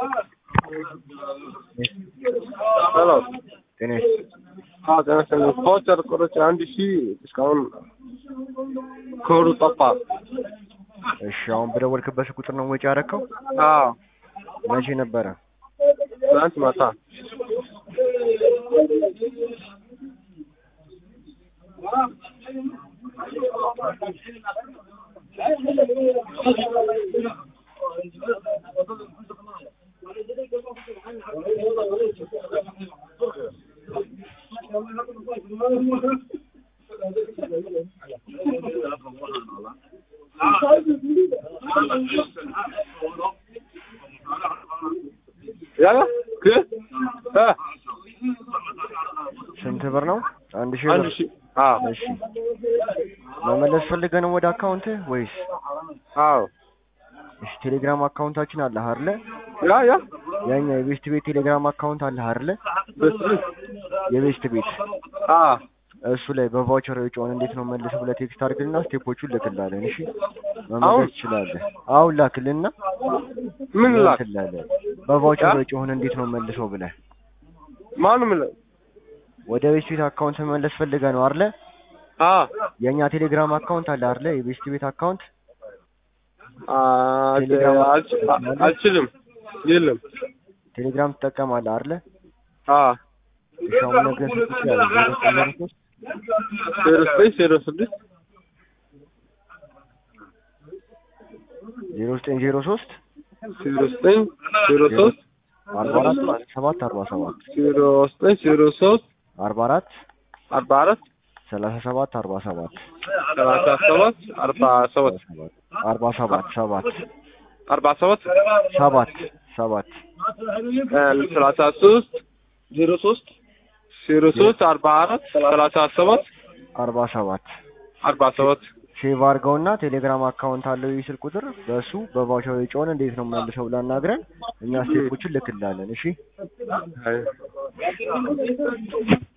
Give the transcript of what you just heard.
ሄሎ ጤና አዎ ጤና ይስጥልኝ ቫውቸር ቆርጬ አንድ ሺህ እስካሁን ኮዱ ጠፋ እሺ አሁን በደወልክበት ቁጥር ነው ወጪ ያደረከው? አዎ መቼ ነበረ? ትናንት ማታ ያለ ክ እ ስንት ብር ነው? አንድ ሺህ አንድ ብር። ሺህ አዎ እሺ መመለስ ፈልገህ ነው ወደ አካውንት ወይስ? አዎ እሺ ቴሌግራም አካውንታችን አለ አይደለ? ያ ያ ያኛ የቤስት ቤት ቴሌግራም አካውንት አለ አይደለ? በስል የቤስት ቤት አ እሱ ላይ በቫውቸር ወጪውን እንዴት ነው መልስ ብለህ ቴክስት አድርግልና ስቴፖቹን ልክላለን። እሺ አሁን? መመለስ ትችላለህ። አሁን ላክልና ምን ላክ ትላለህ። በቫውቸር ያ? ወጪውን እንዴት ነው መልሰው ብለህ ማን ምን ወደ ቤስት ቤት አካውንት መመለስ ፈልገህ ነው አይደለ? አ የኛ ቴሌግራም አካውንት አለ አይደለ? የቤስት ቤት አካውንት አ ቴሌግራም አልች- አልችልም የለም ቴሌግራም ትጠቀማለህ አይደለ? አ እሺ አሁን ነገር ስልክ ያለ ዜሮ ዘጠኝ ዜሮ ስድስት ዜሮ ዘጠኝ ዜሮ ሶስት ዜሮ ዘጠኝ ዜሮ ሶስት አርባ አራት ሰባት አርባ ሰባት ዜሮ ዘጠኝ ዜሮ ሶስት አርባ አራት አርባ አራት ሰላሳ ሰባት አርባ ሰባት ሰላሳ ሰባት አርባ ሰባት አርባ ሰባት ሰባት አርባ ሰባት ሰባት ሰባት ሰላሳ ሶስት ዜሮ ሶስት ዜሮ ሶስት አርባ አራት ሰላሳ ሰባት አርባ ሰባት አርባ ሰባት ሴቭ አድርገውና ቴሌግራም አካውንት አለው ይህ ስልክ ቁጥር በእሱ በቫውቸር ወጪውን እንዴት ነው መልሰው ብላ አናግረን እኛ ስቴፖችን ልክላለን። እሺ አይ